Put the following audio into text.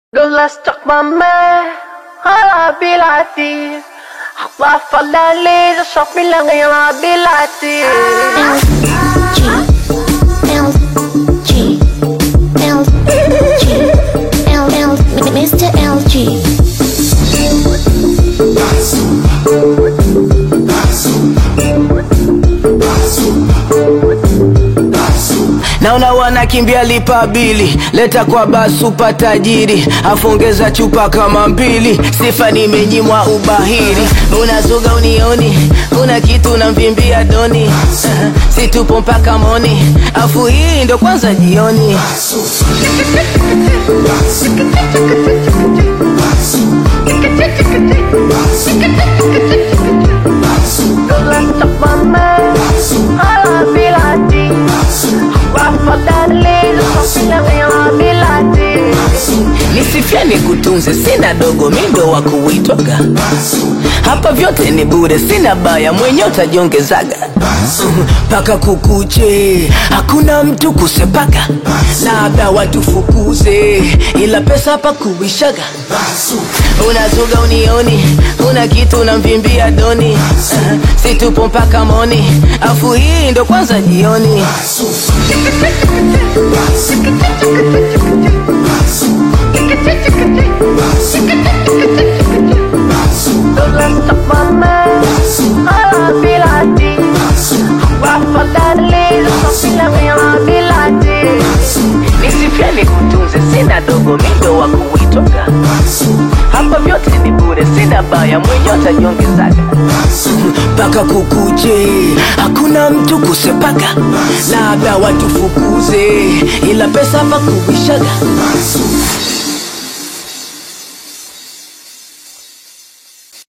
لولا استقمامه على بلادي أخلاف الليل شوف من غير بلادي L G L G L L Mr. LG naona wanakimbia lipa bili leta kwa basupa tajiri afongeza chupa kama mbili sifa nimenyimwa ubahiri unazuga unioni una kitu unamvimbia doni situpo mpaka moni afu hii ndo kwanza jioni لولا استقمامه على بلادي أخلاف الليل شوف من غير بلادي nisifia nikutunze sina dogo mindo wa kuitwaga hapa vyote ni bure sina baya mwenye utajiongezaga mpaka kukuche hakuna mtu kusepaga labda watufukuze ila pesa hapa kuishaga unazuga unioni una kitu unamvimbia doni situpo mpaka moni afu hii ndo kwanza jioni لولا استقمامه على بلادي أخلاف الليل شوف من غير بلادي nisifia nikutunze sina dogo mindo wa kuitwaga hapa vyote ni bure sina baya mwenye utajiongezaga mpaka kukuche hakuna mtu kusepaga labda watufukuze ila pesa hapa kuishaga